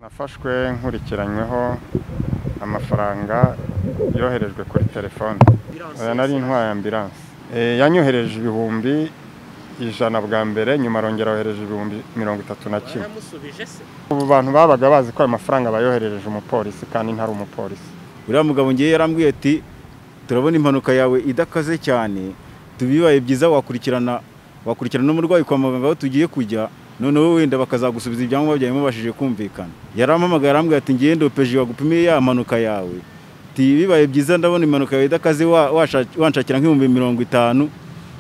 Nafashwe nkurikiranyweho amafaranga yoherejwe kuri telefone, oya nari ntwaye ambiranse, yanyohereje ibihumbi ijana bwa mbere nyuma arongera yohereje ibihumbi mirongo itatu na kimwe, Yaramusubije se ubu bantu babaga bazi ko ayo mafaranga bayoherereje umupolisi kandi ntari umupolisi. uriya mugabo ngiye yarambwiye ati turabona impanuka yawe idakaze cyane tubibaye byiza wakurikirana wakurikirana n'umurwayi kwa muganga aho tugiye kujya noneho wenda bakazagusubiza ibyangombwa byawe mubashije kumvikana yarampamagaye arambwira ati ngiye ndopeje wagupimiye ya mpanuka yawe ati bibaye byiza ndabona impanuka yawe idakaze wa- washa- wanshakira nk'ibihumbi mirongo itanu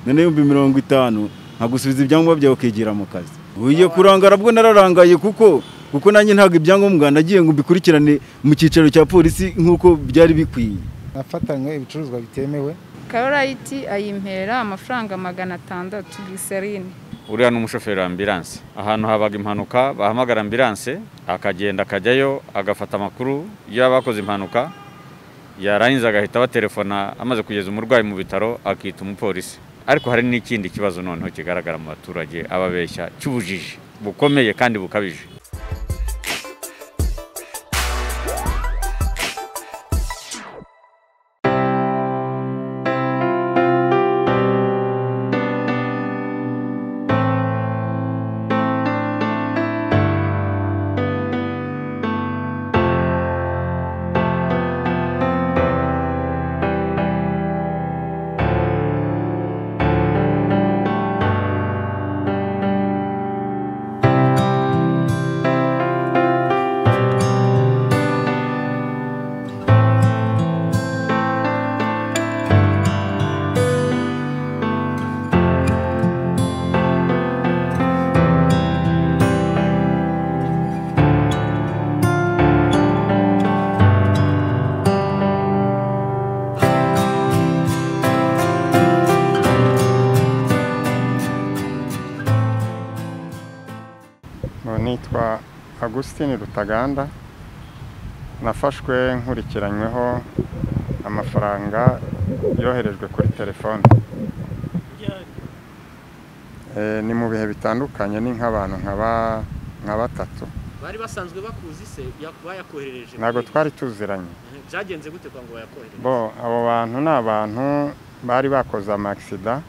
noneho ibihumbi mirongo itanu nkagusubiza ibyangombwa byawe ukigira mu kazi ugiye kurangara bwo nararangaye kuko kuko nanjye ntabwo ibyangombwa nagiye ngo mbikurikirane mu cyicaro cya polisi nk'uko byari bikwiye nafatanywe ibicuruzwa bitemewe karorayiti ayimpera amafaranga magana atandatu giserine uriya ni umushoferi wa ambiranse ahantu habaga impanuka bahamagara ambiranse akagenda akajyayo agafata amakuru y'abakoze impanuka yarangiza agahita abaterefona amaze kugeza umurwayi mu bitaro akita umupolisi ariko hari n'ikindi kibazo noneho kigaragara mu baturage ababeshya cy'ubujiji bukomeye kandi bukabije Ubu nitwa Agustin Rutaganda nafashwe nkurikiranyweho amafaranga yoherejwe kuri telefone Eh, ni mu bihe bitandukanye ni nk'abantu nkaba nka batatu bari basanzwe bakuzi se ya- bayakoherereje ntabwo kuri- twari tuziranye Mhm. byagenze gute kwa ngo bayakoherereje bo abo bantu ni abantu bari bakoze amagisida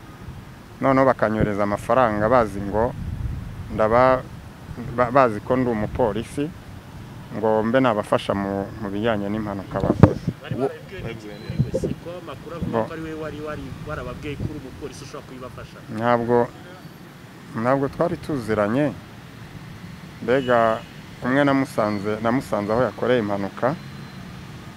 noneho bakanyohereza amafaranga bazi ngo ndaba ba- bazi ko ndi umupolisi ngo mbe nabafasha mu mu bijyanye n'impanuka bakoze bari barabibwiwe n'iki kuri we se ko amakuru avuga Bo. ko ari we wari wari warababwiye ko uri umupolisi ushobora kubibafasha ntabwo ntabwo twari tuziranye mbega umwe namusanze namusanze aho yakoreye impanuka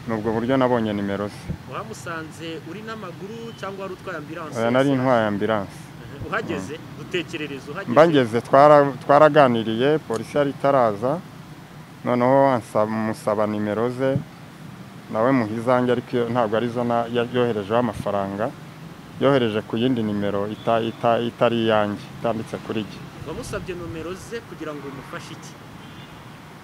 ni ubwo buryo nabonye nimero ze wamusanze uri n'amaguru cyangwa wari utwaye ambiranse Oya, nari ntwaye ambiranse Mhm. uhageze dutekerereza uhageze mbangeze twara- twaraganiriye polisi yari itaraza noneho ansaba- musaba nimero ze nawe muha izanjye ariko iyo- ntabwo arizo na- ya- yoherejeho amafaranga yohereje ku yindi nimero ita- ita- itari iyanjye itanditse kuri jye wamusabye nomero ze kugira ngo umufashe iki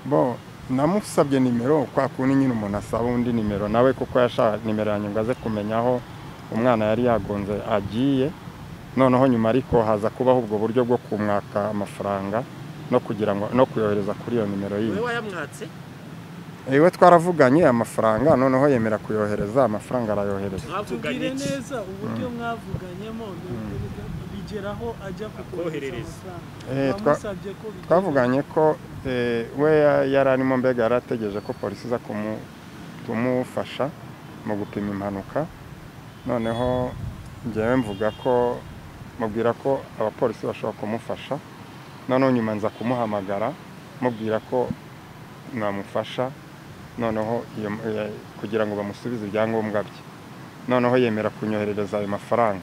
bo namusabye nimero kwa kundi nyine umuntu asaba undi nimero nawe kuko yashaka nimero yanjye ngo aze kumenya aho umwana yari yagonze agiye noneho nyuma ariko haza kubaho ubwo buryo bwo kumwaka amafaranga no kugira ngo no kuyohereza kuri iyo nimero wowe yindi wayamwatse iwe twaravuganye amafaranga noneho yemera kuyohereza amafaranga arayohereza mwavuganye tubwire iki neza uburyo mwavuganyemo bigeraho ajya kukohereza Akoherereza. Eh, amafaranga twa- wamusabye ko bigera- twavuganye ko eh, we ya- yari arimo mbega yari ategereje ko polisi iza kumu- kumufasha mu gupima impanuka noneho njyewe mvuga ko mubwira ko abapolisi bashobora kumufasha noneho nyuma nza kumuhamagara mubwira ko namufasha noneho iyo- eh, kugira ngo bamusubize ibyangombwa bye noneho yemera kunyoherereza ayo mafaranga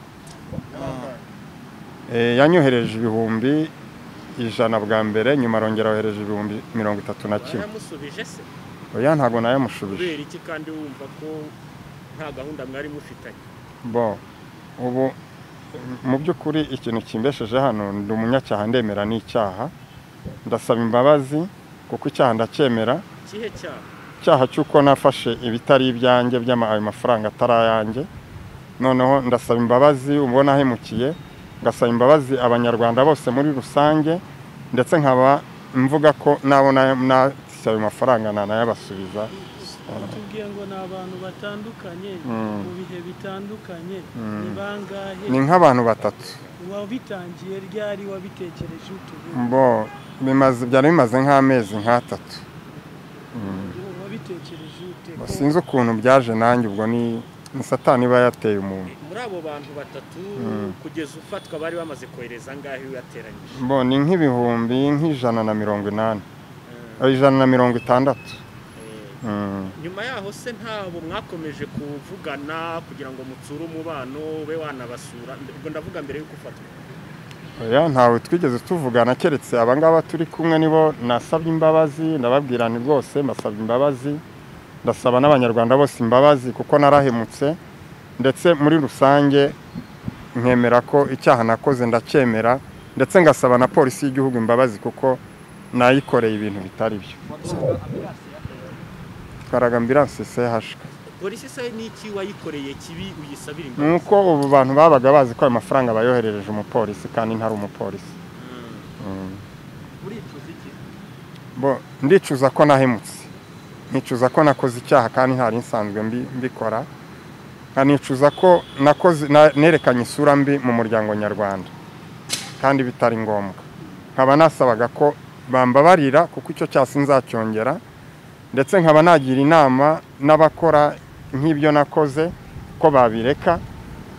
Eh, yanyohereje ibihumbi ijana bwa mbere nyuma arongera yohereje ibihumbi mirongo itatu na kimwe waramusubije se oya ntabwo nayamushubije kubera iki kandi wumva ko nta gahunda mwari mufitanye bo ubu mu by'ukuri ikintu kimbesheje hano ndi umunyacyaha ndemera n'icyaha ndasaba imbabazi kuko icyaha ndacyemera ikihe cyaha icyaha cy'uko nafashe ibitari ibyanjye by'ama- ayo mafaranga atari ayanjye noneho ndasaba imbabazi ubona ahemukiye ngasaba imbabazi abanyarwanda bose muri rusange ndetse nkaba mvuga ko nabo na- na- bafise ayo mafaranga nanayabasubiza tubwiye ngo ni abantu batandukanye Mm. mu bihe bitandukanye Mm. ni bangahe ni nk'abantu batatu wabitangiye ryari wabitekereje utubu bo bimaze byari bimaze nk'amezi nk'atatu wabitekereje ute Bo sinzi ukuntu byaje nanjye ubwo ni ni satani iba yateye umuntu muri abo bantu batatu kugeza ufatwa bari bamaze kohereza angahe uyateranyije bo ni nk'ibihumbi nk'ijana na mirongo inani Eh, ijana na mirongo itandatu Mm. nyuma yaho se ntabwo mwakomeje kuvugana kugira ngo mutsure umubano ube wanabasura ubwo ndavuga mbere y'uko ufatwa oya ntawe twigeze tuvugana keretse abangaba turi kumwe nibo nasabye imbabazi ndababwira nti rwose mbasabye imbabazi ndasaba n'abanyarwanda bose imbabazi kuko narahemutse ndetse muri rusange nkemera ko icyaha nakoze ndacyemera ndetse ngasaba na polisi y'igihugu imbabazi kuko nayikoreye ibintu bitari byo twaraga ambiranse sehashwe polisi se ni iki wayikoreye kibi uyisabira ni imbabazi uko ubu bantu babaga bazi ko ayo mafaranga bayoherereje umupolisi kandi ntari umupolisi Mm. uricuza iki bo ndicuza ko nahemutse nicuza ko nakoze icyaha kandi ntari nsanzwe mbi- mbikora nkanicuza ko nakoze na- nerekanye isura mbi mu muryango nyarwanda kandi bitari ngombwa nkaba nasabaga ko bambabarira kuko icyo cyaha sinzacyongera ndetse nkaba nagira inama n'abakora nk'ibyo nakoze ko babireka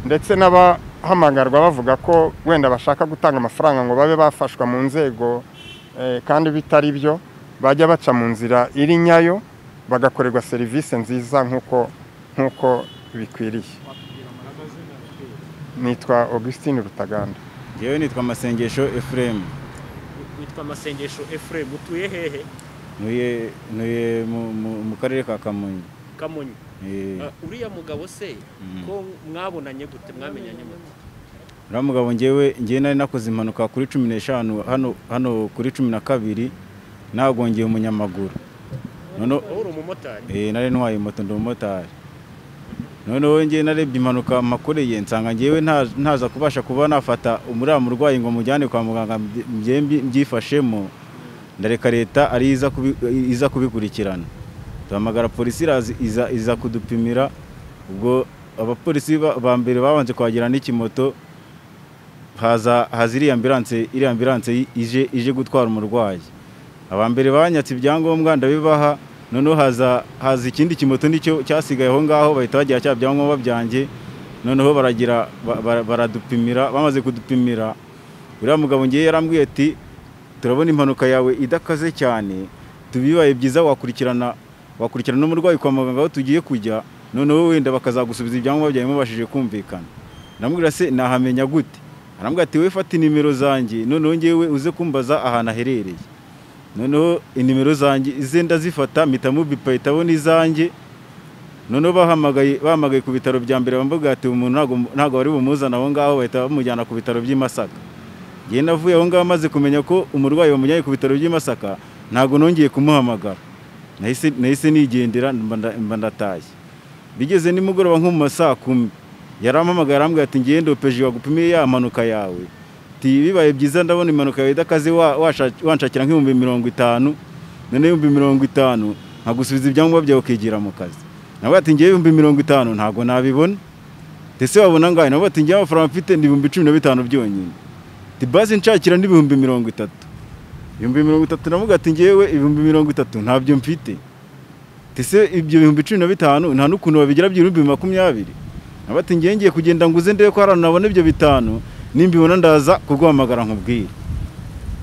ndetse n'abahamagarwa bavuga ko wenda bashaka gutanga amafaranga ngo babe bafashwa mu nzego eh, kandi bitari byo bajya baca mu nzira iri nyayo bagakorerwa serivisi nziza nk'uko nk'uko bikwiriye nitwa augustine rutaganda ngewe nitwa amasengesho efuremu witwa amasengesho efuremu utuye hehe ntuye ntuye mu- mu- mu karere ka kamonyi kamonyi Eh, Ah, uriya mugabo se ko mwabonanye gute mwamenyanye gute uriya mugabo ngewe ngewe nari nakoze impanuka kuri cumi n'eshanu hano hano kuri cumi na kabiri nagongeye umunyamaguru noneho wowe uri umumotari eh, nari ntwaye moto ndi umumotari noneho ngewe narebye impanuka makoreye nsanga ngewe nta- ntaza kubasha kuba nafata umuriya murwayi ngo mujyane kwa muganga mbye- mbye- mbye- mbyifashemo ndareka leta ari iza kubi- iza kubikurikirana duhamagara polisi iraza iza- iza kudupimira ubwo abapolisi ba ba mbere babanje kwagera n'ikimoto haza haza iriya ambiranse iriya ambiranse i- ije ije gutwara umurwayi aba mbere banyatse ibyangombwa ndabibaha noneho haza haza ikindi kimoto nicyo cyasigaye aho ngaho bahita bagira cya byangombwa byanjye noneho baragira ba- bara- baradupimira bamaze kudupimira uriya mugabo ngiye yarambwiye ati turabona impanuka yawe idakaze cyane tubibaye byiza wakurikirana wakurikirana n'umurwayi kwa muganga aho tugiye kujya noneho wenda bakazagusubiza ibyangombwa byawe mubashije kumvikana ndamubwira se nahamenya gute arambwira ati wowe fata inimero zanjye noneho ngewe uze kumbaza ahantu aherereye noneho inimero zanjye ize ndazifata mpita mubipa itabona izanjye noneho bahamagaye bahamagaye ku bitaro bya mbere bambaga ati umuntu ntabwo ntabwo bari bumuzana aho ngaho bahita bamujyana ku bitaro by'i Masaka ngewe navuye aho ngaho maze kumenya ko umurwayi bamujyanye ku bitaro by'i Masaka ntabwo nongeye kumuhamagara nahise nahise nigendera mba nda- mba ndatashye bigeze nimugoroba nko mu ma saa kumi yarampamagaye arambwira ati ngewe ndopeje wagupimiye ya mpanuka yawe ati bibaye byiza ndabona impanuka yawe idakaze wa- washa- wanshakira nk'ibihumbi mirongo itanu noneho ibihumbi mirongo itanu nkagusubiza ibyangombwa byawe ukigira mu kazi nawe ati ngewe ibihumbi mirongo itanu ntabwo nabibona ndetse wabona ngahe nawe ati ngewe amafaranga mfite ni ibihumbi cumi na bitanu byonyine ati basi nshakira n'ibihumbi mirongo itatu ibihumbi mirongo itatu navuga ati ngewe ibihumbi mirongo itatu ntabyo mfite ndetse ibyo bihumbi cumi na bitanu nta n'ukuntu babigira by'ibihumbi makumyabiri abati ngiye ngiye kugenda nguze ndebe ko hari ahantu nabona ibyo bitanu nimbibona ndaza kurwamagara nkubwire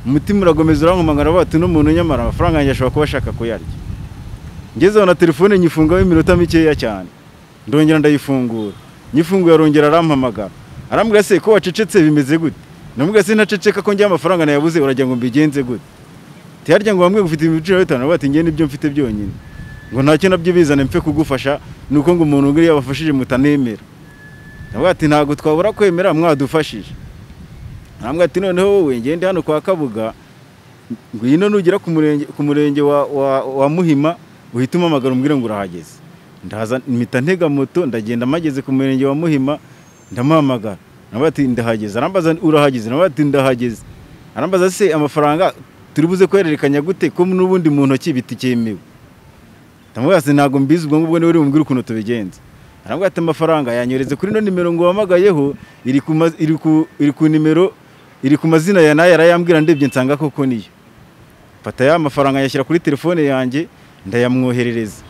umutima urakomeza urankomagara bati uno muntu nyamara amafaranga yanjye ashobora kuba ashaka kuyarya ngezeho na telefone nyifungamo iminota mikeya cyane ndongera ndayifungura nyifunguye arongera arampamagara arambwira se ko wacecetse bimeze gute ndamubwira se ntaceceka ko ngewe amafaranga nayabuze uragira ngo mbigenze gute tiyarya ngo bamwe ufite ibiciro bitanu bati ngewe nibyo mfite byonyine ngo ntacyo nabyo bizane mpfe kugufasha ni uko ngo umuntu nguriya wabafashije mutanemera nawe ati ntabwo twabura kwemera mwadufashije ntabwo ati noneho wowe ngende hano kwa kabuga ngwino nugera ku murenge ku murenge wa, wa, wa muhima uhita umamagara umbwire ngo urahageze ndaza mpita ntega moto ndagenda mpageze ku murenge wa muhima ndamuhamagara nawe ati ndahageze arambaza urahageze nawe ati ndahageze arambaza se amafaranga turibuze kwererekanya gute ko n'ubundi mu ntoki bitikemewe ndamubwira ati ntabwo mbizi ubwo ngubwo niwe uri bumubwire ukuntu tubigenza arambwira ati amafaranga yanyohereze kuri ino nimero ngo wamagayeho iri ku ma- iri ku- iri ku nimero iri ku mazina ya nayo arayambwira ndebye nsanga koko niyo mfata ya mafaranga nyashyira kuri telefone yanjye ndayamwoherereza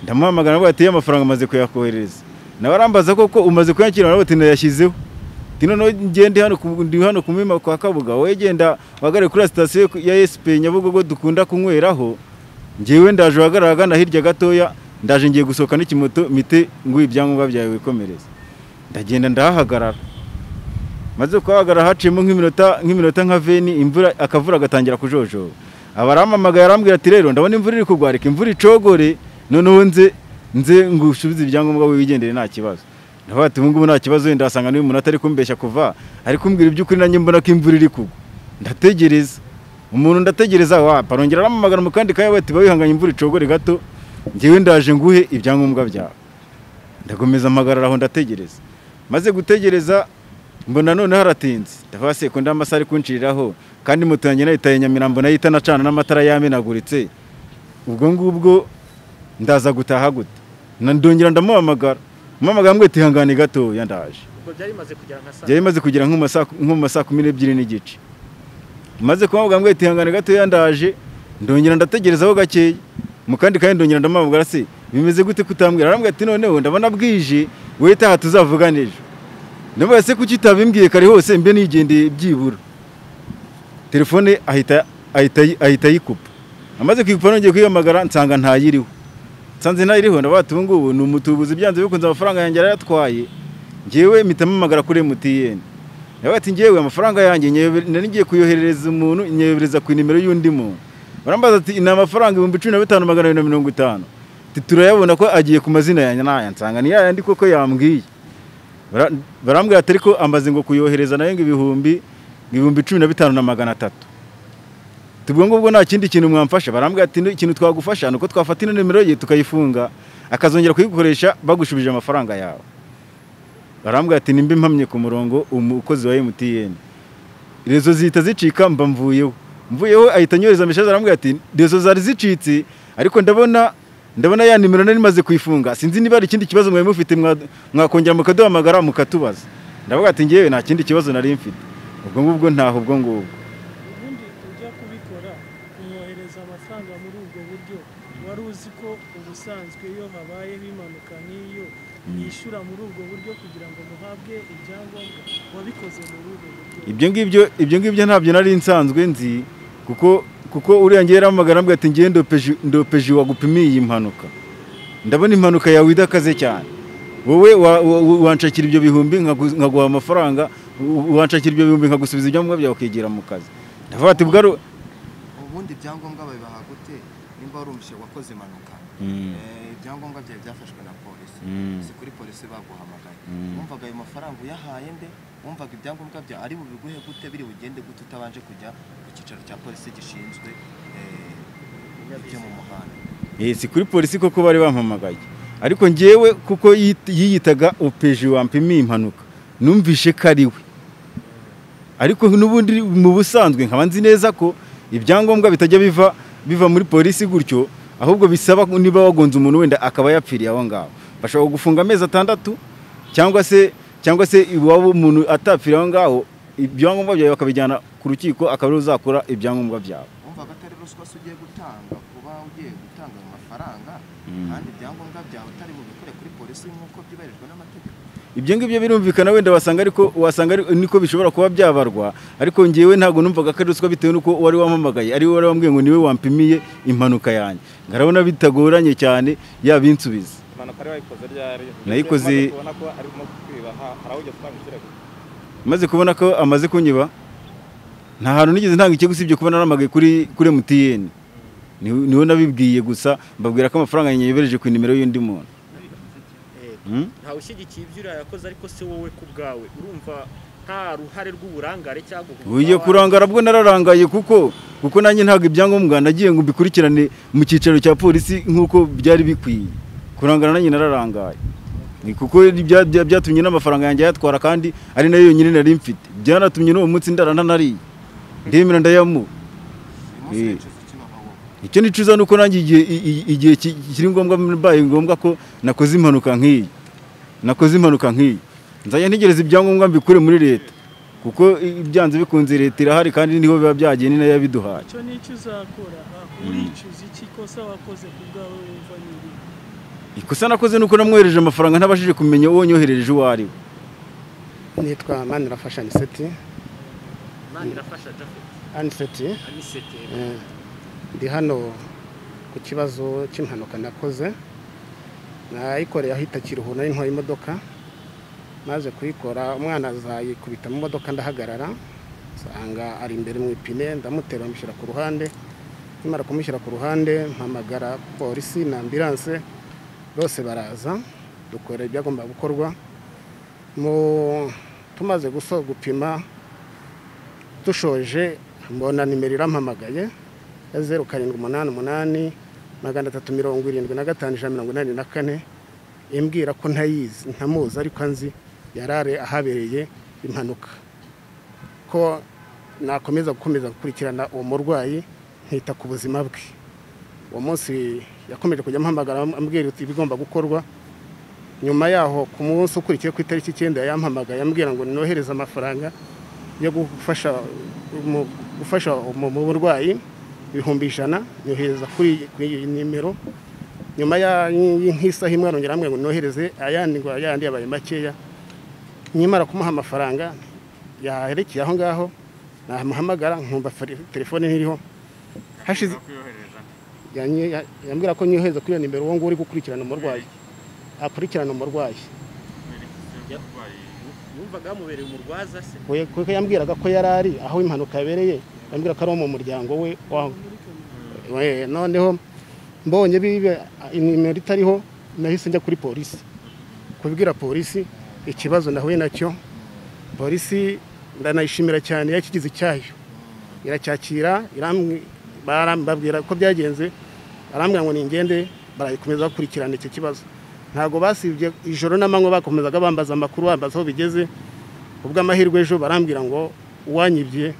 ndamuhamagara nawe ati ya mafaranga amaze kuyakoherereza nawe arambaza koko umaze kuyakira nawe ati ndayashyizeho ati noneho ngende hano ku- ndi hano ku mwima kwa kabuga wowe genda uhagarare kuri sitasiyo ya esipe nyabugogo dukunda kunyweraho ngewe ndaje uhagarara agana hirya gatoya ndaje ngiye gusohoka n'ikimoto mite ngo ibyangombwa byawe wikomereze ndagenda ndahahagarara maze kuhahagarara haciyemo nk'iminota nk'iminota nka veni imvura akavura gatangira kujojoba abarampamagaye arambwira ati rero ndabona imvura iri kugwa reka imvura icogore noneho nze nze ngusubize ibyangombwa wigendere nta kibazo ndavuga ati ubu ngubu nta kibazo wenda wasanga n'uyu muntu atari kumbeshya kuva ari kumbwira iby'ukuri nanjye mbona ko imvura iri kugwa ndategereza umuntu ndategereza wapa arongera arampamagara mu kandi kaya ati bawihanganye imvura icogore gato ngewe ndaje nguhe ibyangombwa byawe ndakomeza mpagarara aho ndategereza maze gutegereza mbona noneho haratinze ndavuga sekunda amasaha ari kunciriraho kandi moto yanjye nayitaye nyamirambo nayo itanacana n'amatara yamenaguritse ubwo ngubwo ndaza gutaha gute Na- ndongera ndamuhamagara umuhamagara mbwira ihangane gatoya ndaje ubwo byari bimaze kugera nka saa byari bimaze kugera nko mu masaa nko mu masaa kumi n'ebyiri n'igice maze kumubwira ngo ihangane gatoya ndaje ndongera ndategerezaho gakeya mu kandi kanya ndongera ndamubwira se bimeze gute kutambwira arambwira ati noneho ndabona bwije wowe taha tuzavugana ejo ndamubwira se kuki utabimbwiye kare hose mbe nigendeye byibura telefone ahita ahita ahita ayikupa amaze kuyikupa nongeye kuyihamagara nsanga ntayiriho nsanze ntayiriho ndavuga ati ubu ngubu ni umutubuzi byanze bikunze amafaranga yanjye yarayatwaye ngewe mpita mpamagara kuri MTN nawe ati ngewe amafaranga yanjye nyewe- nari ngiye kuyoherereza umuntu nyohereza ku nimero y'undi muntu barambaza ati ni amafaranga ibihumbi cumi na bitanu magana abiri na mirongo itanu Ati, turayabona ko agiye ku mazina yanjye n'aya nsanga ni yayandi koko yambwiye Bara- barambwira ati ariko amaze ngo kuyohereza nayo ngo ibihumbi ngo ibihumbi cumi na bitanu na magana atatu tubwo ngubwo nta kindi kintu mwamfasha barambwira ati "Ni- ikintu twagufasha ni uko twafata ino nimero ye tukayifunga akazongera kuyikoresha bagushubije amafaranga yawe barambwira ati nimba impamye ku murongo umukozi wa MTN rezo zihita zicika mba mvuyeho mvuyeho ahita anyohereza message arambwira ati rezo zari zicitse ariko ndabona ndabona ya nimero nari maze kuyifunga sinzi niba hari ikindi kibazo mwari mufite mwa- mwakongera mukaduhamagara mukatubaza ndavuga ati ngewe nta kindi kibazo nari mfite ubwo ngubwo ntaho ubwo ngubwo ubundi ujya kubikora kumwohereza amafaranga muri ubwo buryo wari uzi ko ubusanzwe iyo habayeho impanuka nk'iyo yishyura muri ubwo buryo kugira ngo muhabwe ibyangombwa wabikoze muri ubwo buryo ibyo ngibyo ibyo ngibyo ntabyo nari nsanzwe nzi kuko kuko uriya ngiye yaramagara ambwira ati ngiye ndopeje ndopeje wagupimiye iyi mpanuka ndabona impanuka yawe idakaze cyane wowe wa- wa- wa- wanshakira ibyo bihumbi nkagu- nkaguha amafaranga u- wanshakira ibyo bihumbi nkagusubiza ibyangombwa byawe ukigira mu kazi ndavuga ati bwari ubundi ibyangombwa babibaha gute nimba wari umushyira wakoze impanuka Eh, ibyangombwa byawe byafashwe na polisi Mm. si kuri polisi baguhamagaye Mm. wumvaga ayo mafaranga uyahaye nde wumvaga ibyangombwa byawe ari bubiguhe gute biri bugende gute utabanje kujya ku cyicaro cya polisi gishinzwe eh, ibyo mu muhanda Eh, si kuri polisi koko bari bampamagaye ariko ngewe kuko yit- yiyitaga opeje wampimiye impanuka numvishe ko ari we ariko n'ubundi mu busanzwe nkaba nzi neza ko ibyangombwa bitajya biva biva muri polisi gutyo ahubwo bisaba ko niba wagonze umuntu wenda akaba yapfiriye aho ngaho bashobora gufunga amezi atandatu cyangwa se cyangwa se iwabo umuntu atapfiriye aho ngaho ibyangombwa byawe bakabijyana ku rukiko akaba ariwe uzakora ibyangombwa byawe wumvaga atari ruswa se ugiye gutanga kuba ugiye gutanga ayo mafaranga kandi ibyangombwa byawe utari bubikore kuri polisi nk'uko byubahirijwe n'amategeko ibyo ngibyo birumvikana wenda wasanga ariko wasanga ari- niko bishobora kuba byabarwa ariko ngewe ntabwo numvaga ko ari ruswa bitewe n'uko wari wampamagaye ari we wari wambwiye ngo niwe wampimiye impanuka yanjye ngarabona bitagoranye cyane yabinsubiza impanuka rero wayikoze ryari Nayikoze- Umaze kubona ko arimo kukwiba ha- hari aho ujya gutanga ikirego maze kubona ko amaze kunyiba nta hantu nigeze ntanga ikigo usibye kuba naramagaye kuri kuri MTN Ni- niwe nabibwiye gusa mbabwira ko amafaranga yanyebereje ku nimero y'undi muntu Hmm? ntawe ushyigikiye ibyo uriya yakoze ariko se wowe ku bwawe urumva nta ruhare rw'uburangare cyangwa ugiye kurangara bwo nararangaye kuko kuko nanjye ntabwo ibyangombwa nagiye ngo mbikurikirane mu cyicaro cya polisi nk'uko byari bikwiye kurangara nanjye nararangaye ni kuko bya- bya- byatumye n'amafaranga yanjye ayatwara kandi ari nayo yonyine nari mfite byanatumye n'uwo munsi ndarana nariye ndemera ndayamuha uyu umunsi Eh. w'icuza kibaho wowe icyo nicuza ni uko nanjye igihe i- i- igihe ki- kiri ngombwa mbaye ngombwa ko nakoze impanuka nk'iyi nakoze impanuka nk'iyi nzajya ntegereza ibyangombwa mbikure muri leta kuko i- byanze bikunze leta irahari kandi niho biba byagiye ni nayo yabiduhaye icyo n'icyo uzakora ah, uricuza iki kosa wakoze ku bwawe wumva ni irihe ikosa nakoze ni uko namwohereje amafaranga ntabashije kumenya uwo nyoherereje uwo ari we nitwa manirafasha aniseti imana irafasha japhet aniseti anisete eh, ndi hano ku kibazo cy'impanuka nakoze nayikoreye ahita kiruhu nari ntwaye imodoka maze kuyikora umwana azayikubita mu modoka ndahagarara nsanga ari imbere mu ipine ndamutera bamushyira ku ruhande nkimara kumushyira ku ruhande mpamagara polisi na ambilanse bose baraza dukora ibyagomba gukorwa mu tumaze guso gupima dushoje mbona nimero irampamagaye ya zeru karindwi umunani umunani magana atatu mirongo irindwi na gatanu ijana mirongo inani na kane imbwira ko ntayizi ntamuzi ariko anzi yarare ahabereye impanuka ko nakomeza gukomeza gukurikirana uwo murwayi nkita ku buzima bwe uwo munsi yakomeje kujya ampamagara ambwira uti ibigomba gukorwa nyuma yaho ku munsi ukurikiye ku itariki icyenda yampamagaye ambwira ngo nohereze amafaranga yo gufasha mu gufasha mu mu burwayi ibihumbi ijana nyohereza kuri kuri iyi nimero nyuma ya- y'isaha imwe arongera ambwira ngo nohereze ayandi ngo ayandi yabaye makeya nyimara kumuha amafaranga yaherekeye aho ngaho namuhamagara nkumva feri- telefone ntiriho hashize yanyi- ya- yambwira ko nyohereza kuri iyo nimero uwo nguwo uri gukurikirana umurwayi akurikirana umurwayi yumvaga yamubereye umurwaza se We- kuko yambwiraga ko yari ari aho impanuka yabereye yambwira ko ari uwo mu muryango we wa- we noneho mbonye bibe inimero itariho nahise njya kuri polisi kubwira polisi ikibazo nahuye nacyo polisi ndanayishimira cyane yakigize icyayo iracyakira iramwi- baram- babwira ko byagenze barambwira ngo ningende barayikomeza bakurikirana icyo kibazo ntabwo basibye ijoro n'amanywa bakomezaga bambaza amakuru bambaza aho bigeze ubw'amahirwe ejo barambwira ngo uwanyibye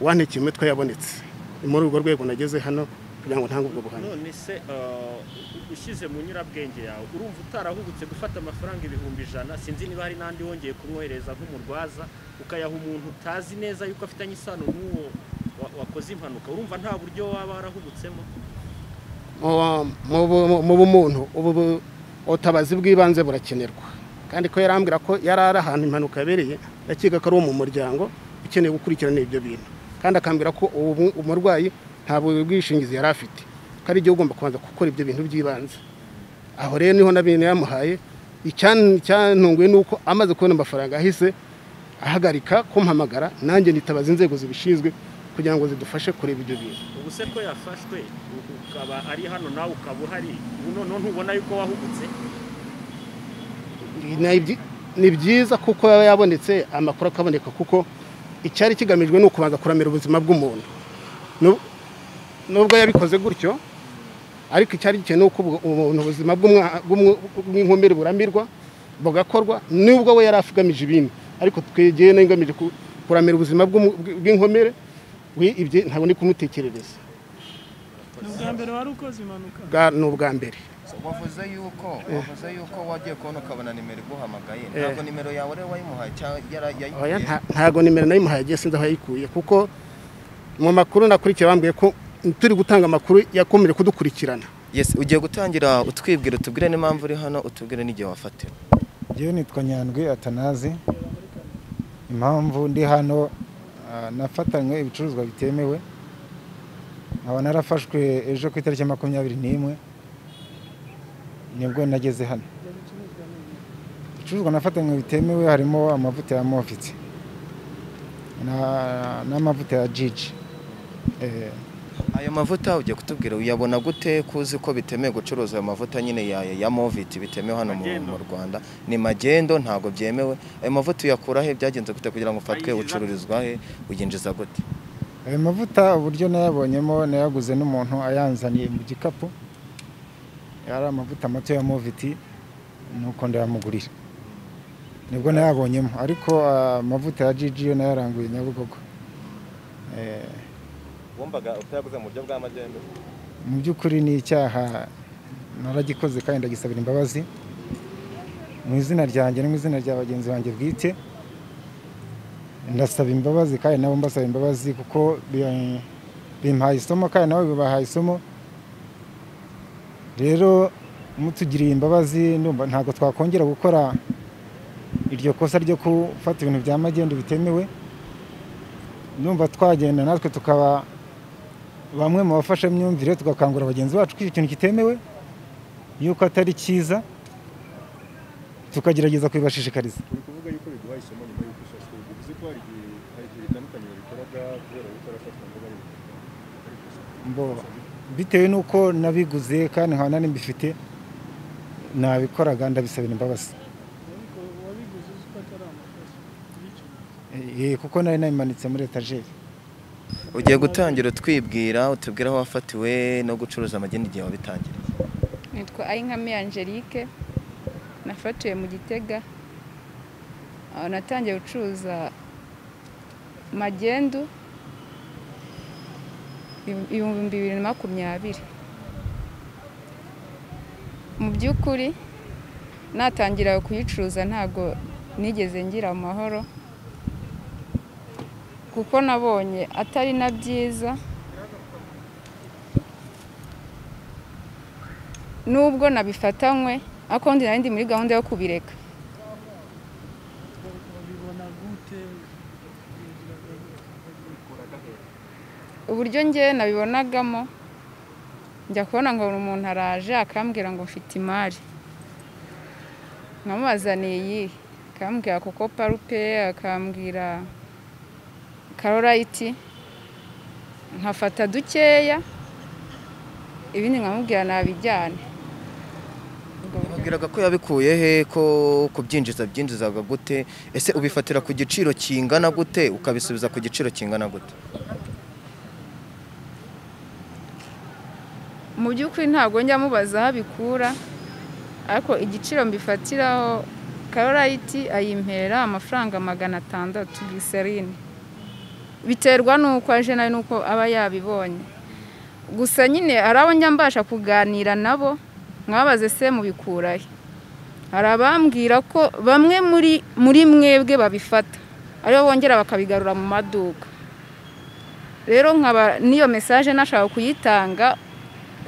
uwantekeye imitwe yabonetse ni muri urwo rwego nageze hano kugira ngo ntange ubwo buhamya none se eh, ushyize mu nyurabwenge yawe urumva utarahubutse gufata amafaranga ibihumbi ijana sinzi niba hari n'andi wongeye kumwohereza nk'umurwaza ukayaha umuntu utazi neza yuko afitanye isano n'uwo wa- wakoze impanuka urumva nta buryo waba warahubutsemo Mu- mu bu- mu bumuntu ubu bu- ubutabazi bw'ibanze burakenerwa kandi ko yarambwira ko yari ari ahantu impanuka yabereye ndakiga ko ari uwo mu muryango ukeneye gukurikirana ibyo bintu kandi akambwira ko ubu umurwayi nta bu- bwishingizi yari afite ko ari igihe ugomba kubanza gukora ibyo bintu by'ibanze aho rero niho n'abintu yamuhaye icyan- icyantunguye ni uko amaze kubona amafaranga ahise ahagarika kumpamagara nanjye nitabaza inzego zibishinzwe kugira ngo zidufashe kureba ibyo bintu ubu se ko yafashwe u- ukaba ari hano nawe ukaba uhari ubu noneho ntubona yuko wahubutse Ni byi- ni byiza kuko yaba yabonetse amakuru akaboneka kuko icyari kigamijwe ni ukubanza kuramira ubuzima bw'umuntu Nub- nubwo yabikoze gutyo ariko icyari gikenewe ni uko ubwo- umuntu ubuzima bw'umwa- bw'umw- bw'inkomere buramirwa bugakorwa nubwo we yari agamije ibindi ariko twegeye n'ingamije ku- kuramira ubuzima bw'umu- bw'inkomere we ibyo ntabwo ndi kumutekerereza ni ubwa mbere wari ukoze impanuka Bwa- ni ubwa mbere wavuze yuko wavuze yuko wagiye kubona ukabona nimero iguhamagaye ntabwo nimero yawe rero wayimuhaye cyangwa yara- Oya, yayigiye nta- ntago nimero nayimuhaye agiye sinzi aho yayikuye kuko mu makuru nakurikiye bambwiye ko turi gutanga amakuru yakomeje kudukurikirana yes ugiye gutangira utwibwira utubwire n'impamvu uri hano utubwire n'igihe wafatiwe Njyewe nitwa Nyandwi Atanazi impamvu ndi hano ah, nafatanywe ibicuruzwa bitemewe nkaba narafashwe ejo ku itariki ya makumyabiri n'imwe nibwo nageze hano ibicuruzwa nafatanywe bitemewe harimo amavuta ya moviti na- n'amavuta ya jiji Eh, ayo mavuta ugiye kutubwira uyabona gute kuzi ko bitemewe gucuruza ayo mavuta nyine ya, ya moviti bitemewe hano mu, mu rwanda ni magendo ntabwo byemewe ayo mavuta uyakura he byagenze gute kugira ngo ufatwe ucururizwa he uyinjiza gute ayo mavuta uburyo nayabonyemo nayaguze n'umuntu ayanzaniye mu gikapu yari amavuta mato ya moviti nuko ndayamugurira nibwo nayabonyemo ariko ah, amavuta ya jiji yo nayaranguye nyabugogo Eh, wumvaga utayaguze mu buryo bwa magendu mu by'ukuri ni icyaha naragikoze kandi ndagisabira imbabazi mu izina ryanjye no mu izina rya bagenzi banjye bwite ndasaba imbabazi kandi nabo mbasaba imbabazi kuko bi- bimpaye isomo kandi nabo bibahaye isomo rero mutugiriye imbabazi ndumva ntabwo twakongera gukora iryo kosa ryo gufata ibintu bya magendu bitemewe ndumva twagenda natwe tukaba bamwe mu bafashamyumvire tugakangurira bagenzi bacu ko icyo kintu kitemewe yuko atari cyiza tukagerageza kubibashishikariza turi kuvuga yuko biguha isomo nyuma y'uko ishashwe bivuze ko hari igihe hari igihe bitandukanye babikoraga kubera gutarafatwa ngo bari Mbo- bitewe n'uko nabiguze kandi nkaba nari mbifite nabikoraga ndabisabira imbabazi wabiguze uzi ko atari amakosa bityo Eh, kuko nari nabimanitse muri etajeri ugiye gutangira utwibwira utubwira aho wafatiwe no gucuruza amagenda igihe wabitangira nitwa ayinkame angelique nafatiwe mu gitega aho natangiye gucuruza magendu ibi- ibihumbi bibiri na makumyabiri mu by'ukuri natangira kuyicuruza ntago nigeze ngira amahoro kuko nabonye atari na byiza nubwo nabifatanywe ariko ndi nari ndi muri gahunda yo kubireka babibona gute uburyo njye nabibonagamo njya kubona ngo buri umuntu araje akambwira ngo mfite imari nkamubazaniye iyihe akambwira koko parupe akambwira karorayiti nkafata dukeya ibindi nkamubwira nabijyane Wabwiraga ko yabikuye he ko kubyinjiza byinjizaga gute ese ubifatira ku giciro kingana gute ukabisubiza ku giciro kingana gute mu by'ukuri ntabwo njya mubaza aho abikura ariko igiciro mbifatiraho karorayiti ayimpera amafaranga magana atandatu giserine biterwa n'uko aje nawe n'uko aba yabibonye gusa nyine hari abo njya mbasha kuganira nabo mwabaze se mubikura he hari abambwira ko bamwe muri muri mwebwe babifata aribo bongera bakabigarura mu maduka rero nkaba n'iyo mesaje nashaka kuyitanga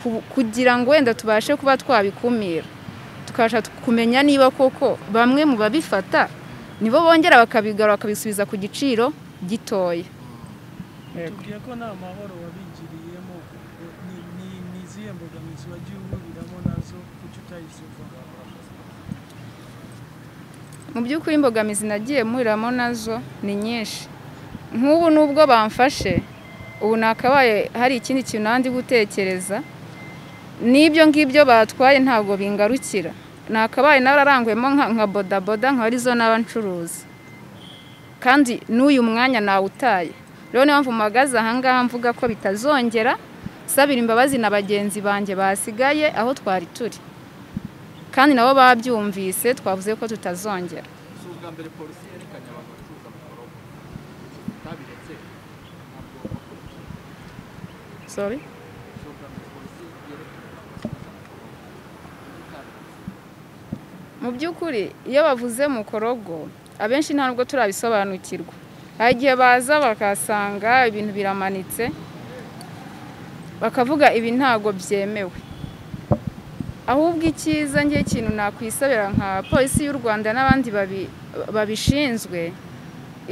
ku- kugira ngo wenda tubashe kuba twabikumira tukabasha kumenya niba koko bamwe mu babifata nibo bongera bakabigarura bakabisubiza ku giciro gitoya tubwiye ko nta mahoro wabigiriyemo ni ni- ni izihe mbogamizi wagiye uhuriramo nazo kuki utayisuva mu by'ukuri imbogamizi nagiye muriramo nazo ni nyinshi nk'ubu nubwo bamfashe ubu nakabaye hari ikindi kintu nandi gutekereza n'ibyo ngibyo batwaye ntabwo bingarukira nakabaye nararangwemo nka nka bodaboda nka arizo n'aba ncuruza kandi n'uyu mwanya nawutaye rero niyo mpamvu mpagaze ahangaha mvuga ko bitazongera nsabira imbabazi na bagenzi banjye basigaye aho twari turi kandi nabo babyumvise twavuze ko tutazongera si ubwa mbere polisi yerekanye abantu bacuruza amakorobo utabiretse ntabwo sorry si ubwa mbere polisi yerekanye abantu bacuruza amakorobo mu by'ukuri iyo bavuze mukorogo abenshi nta nubwo turabisobanukirwa hari igihe baza bakasanga ibintu biramanitse bakavuga ibi ntago byemewe ahubwo icyiza njye ikintu nakwisabira nka polisi y'u rwanda n'abandi babi- babishinzwe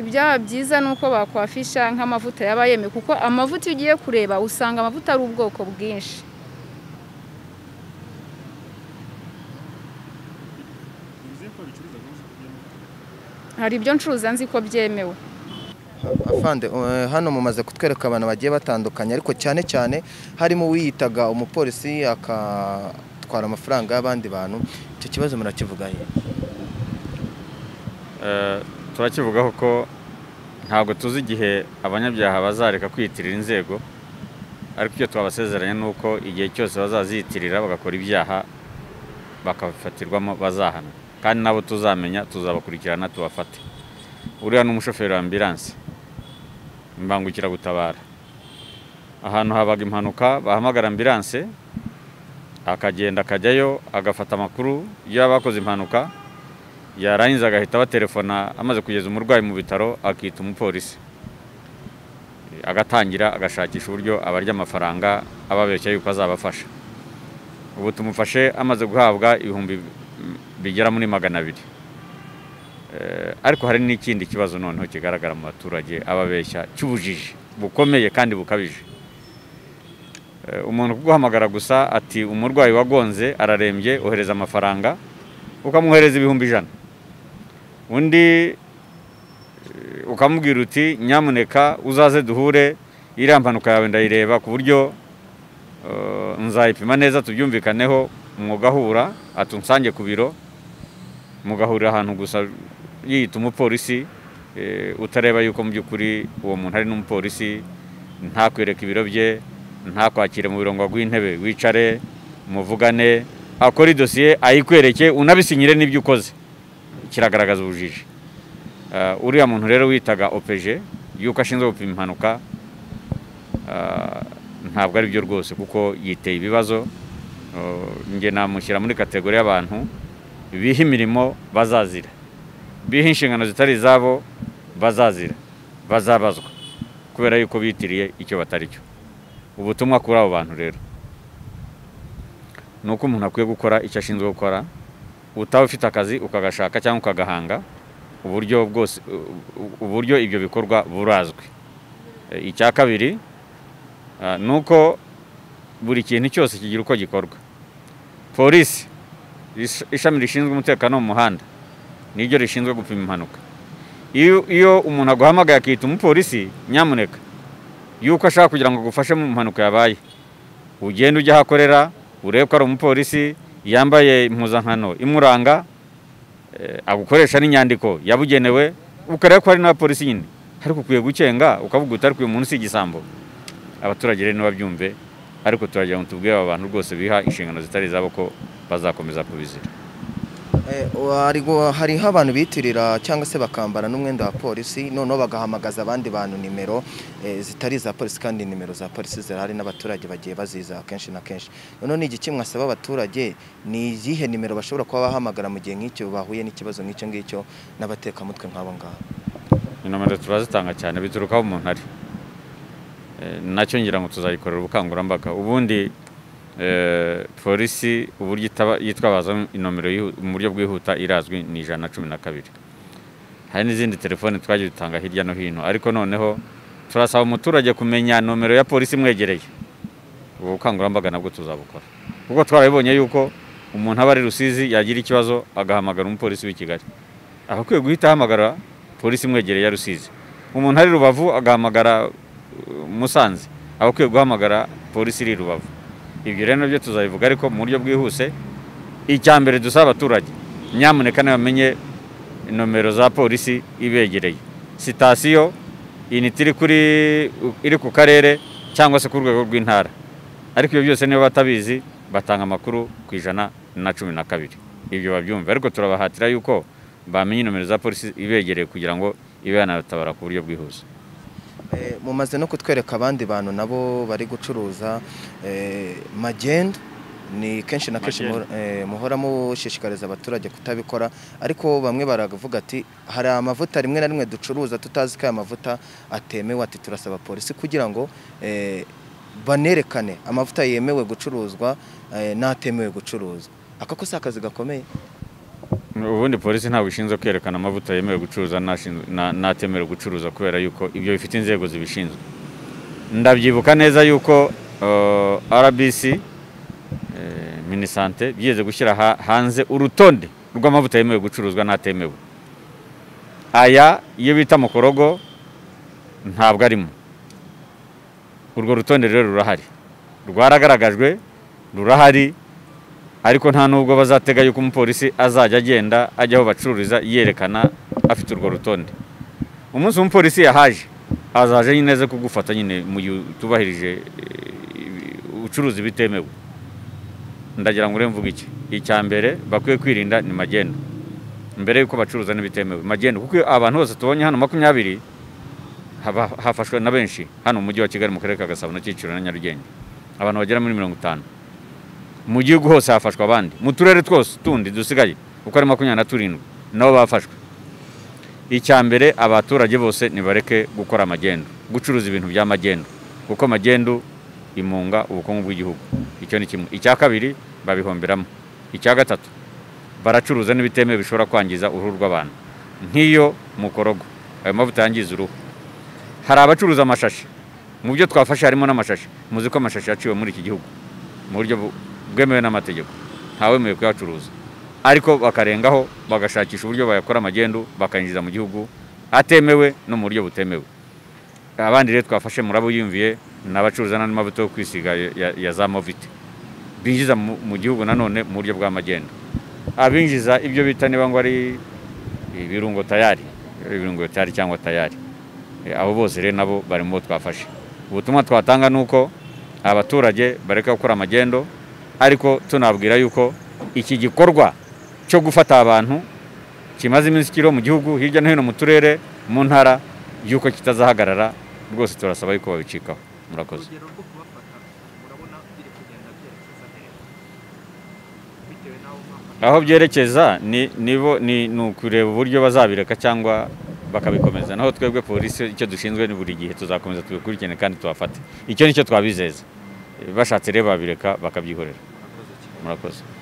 ibyaba byiza ni uko bakwafisha nk'amavuta yaba yemewe kuko amavuta iyo ugiye kureba usanga amavuta ari ubwoko bwinshi bivuze ko bicuruza byinshi hari ibyo ncuruza nzi ko byemewe afande eh, hano mumaze kutwereka abantu bagiye batandukanye ariko cyane cyane harimo uwiyitaga umupolisi akatwara amafaranga y'abandi bantu icyo kibazo murakivugaho Eh, turakivugaho ko ntabwo tuzi igihe abanyabyaha bazareka kwiyitirira inzego ariko icyo twabasezeranya ni uko igihe cyose bazaziyitirira bagakora ibyaha bakafatirwamo bazahana kandi nabo tuzamenya tuzabakurikirana tubafate uriya ni umushoferi wa ambilanse imbangukiragutabara ahantu habaga impanuka bahamagara ambiranse akagenda akajyayo agafata amakuru y'aba bakoze impanuka yarangiza agahita abaterefona amaze kugeza umurwayi mu bitaro akita umupolisi agatangira agashakisha uburyo abarya amafaranga ababeshya yuko azabafasha ubu tumufashe amaze guhabwa ibihumbi bigera muri magana abiri ariko hari n'ikindi kibazo noneho kigaragara mu baturage ababeshya cy'ubujiji bukomeye kandi bukabije umuntu kuguhamagara gusa ati umurwayi wagonze ararembye ohereza amafaranga ukamuhereza ibihumbi ijana undi ukamubwira uti nyamuneka uzaze duhure iriya mpanuka yawe ndayireba ku buryo nzayipima neza tubyumvikaneho mugahura atunsange ku biro mugahurira ahantu gusa yiyita umupolisi utareba yuko mu by'ukuri uwo muntu ari n'umupolisi ntakwereke ibiro bye ntakwakire mu birongo rw'intebe wicare muvugane akora idosiye ayikwereke unabisinyire n'ibyo ukoze kiragaragaza ubujiji uriya muntu rero witaga opeje yuko ashinzwe gupima impanuka ntabwo ari byo rwose kuko yiteye ibibazo njye namushyira muri kategori y'abantu biha imirimo bazazira biha inshingano zitari izabo bazazira bazabazwa kubera yuko bitiriye icyo batari cyo ubutumwa kuri abo bantu rero ni uko umuntu akwiye gukora icyo ashinzwe gukora utaba ufite akazi ukagashaka cyangwa ukagahanga uburyo bwose uburyo ibyo bikorwa burazwi icya kabiri ni uko buri kintu cyose kigira uko gikorwa polisi ishami rishinzwe umutekano mu muhanda niryo rishinzwe gupima impanuka iyo umuntu aguhamagaye akita umupolisi nyamuneka yuko ashaka kugira ngo agufashe mu mpanuka yabaye ugenda ujya aho akorera urebe ko ari umupolisi yambaye impuzankano imuranga agukoresha n'inyandiko yabugenewe ukareba ko hari n'abapolisi nyine ariko ukwiye gukenga ukavuga utari uyu munsi igisambo abaturage rero ntibabyumve ariko turagira ngo tubwire aba bantu rwose biha inshingano zitari izabo ko bazakomeza kubizira hariho abantu bitirira cyangwa se bakambara n'umwenda wa polisi noneho bagahamagaza abandi bantu nimero zitari iza polisi kandi nimero za polisi zirahari n'abaturage bagiye baziza kenshi na kenshi noneho ni igiki mwasaba abaturage ni iyihe nimero bashobora kuba bahamagara mu gihe nk'icyo bahuye n'ikibazo nk'icyo ngicyo n'abatekamutwe nk'abo ngabo inomero turazitanga cyane bituruka aho umuntu ari nacyo ngira ngo tuzayikorera ubukangurambaga ubundi polisi uburyo yitwabaza inomero mu buryo bwihuta irazwi ni ijana na cumi na kabiri hari n'izindi telefoni twagiye dutanga hirya no hino ariko noneho turasaba umuturage kumenya nomero ya polisi imwegereye ubu bukangurambaga nabwo tuzabukora kuko twarabibonye yuko umuntu aba ari rusizi yagira ikibazo agahamagara umupolisi w'i kigali akwiye guhita ahamagara polisi imwegereye ya rusizi umuntu ari rubavu agahamagara musanze akwiye guhamagara polisi iri rubavu ibyo rero nabyo tuzabivuga ariko mu buryo bwihuse icya mbere dusaba abaturage nyamuneka ntibamenye nomero za polisi ibegereye sitasiyo initi iri kuri iri ku karere cyangwa se ku rwego rw'intara ariko ibyo byose niba batabizi batanga amakuru ku ijana na cumi na kabiri ibyo babyumva ariko turabahatira yuko bamenya nomero za polisi ibegereye kugira ngo ibe yanabatabara ku buryo bwihuse mumaze no kutwereka abandi bantu nabo bari gucuruza magendo ni kenshi na kenshi muhora mushishikariza abaturage kutabikora ariko bamwe baravuga ati hari amavuta rimwe na rimwe ducuruza tutazi ko aya mavuta atemewe ati turasaba polisi kugira ngo banerekane amavuta yemewe gucuruzwa n'atemewe gucuruzwa aka ko si akazi gakomeye ubundi polisi ntabwo ishinzwe kwerekana amavuta yemewe gucuruza n'atemerewe gucuruza kubera yuko ibyo bifite inzego zibishinzwe ndabyibuka neza yuko rbc minisante byigeze gushyira hanze urutonde rw'amavuta yemewe gucuruzwa n'atemewe aya iyo bita mukorogo ntabwo arimo urwo rutonde rero rurahari rwaragaragajwe rurahari ariko nta nubwo bazatega yuko umupolisi azajya agenda ajya aho bacururiza yerekana afite urwo rutonde umunsi umupolisi yahaje azaje nyine aze kugufata nyine mu gihe utubahirije ubucuruzi bitemewe ndagira ngo urebe mvuga iki icya mbere bakwiye kwirinda ni magendo mbere y'uko bacuruza n'ibitemewe magendo kuko abantu bose tubonye hano makumyabiri haba hafashwe na benshi hano mu mujyi wa kigali mu karere ka gasabo na kicukiro na nyarugenge abantu bagera muri mirongo itanu mu gihugu hose hafashwe abandi mu turere twose tundi dusigaye uko ari makumyabiri na turindwi nabo bafashwe icya mbere abaturage bose nibareke gukora amagendo gucuruza ibintu by'amagendo kuko amagendo imunga ubukungu bw'igihugu icyo ni kimwe icya kabiri babihomberamo icya gatatu baracuruza n'ibitemewe bishobora kwangiza uruhu rw'abantu nk'iyo mukorogo ayo mavuta yangiza uruhu hari abacuruza amashashi mu byo twafashe harimo n'amashashi muzi ko amashashi yaciwe muri iki gihugu mu buryo bwemewe n'amategeko ntawemewe kuyacuruza ariko bakarengaho bagashakisha uburyo bayakora amagendo bakayinjiza mu gihugu atemewe no mu buryo butemewe abandi rero twafashe murabo yumviye ni abacuruza n'andi mavuta yo kwisiga ya- ya- ya za moviti binjiza mu mu gihugu nanone mu buryo bw'amagendo abinjiza ibyo bita niba ngo ari ibirungo tayari ibirungo tayari cyangwa tayari E, abo bose rero nabo bari mu bo twafashe ubutumwa twatanga ni uko abaturage bareka gukora amagendo ariko tunababwira yuko iki gikorwa cyo gufata abantu kimaze iminsi kiriho mu gihugu hirya no hino mu turere mu ntara yuko kitazahagarara rwose turasaba yuko babicikaho murakoze urugero rwo kubafata urabona biri kugenda byerekeza hehe bitewe n'aho mwafata aho byerekeza ni nibo ni ni ukureba uburyo bazabireka cyangwa bakabikomeza naho twebwe polisi icyo dushinzwe ni buri gihe tuzakomeza tubikurikirane kandi tubafate icyo nicyo twabizeza bashatse rero babireka bakabyihorera murakoze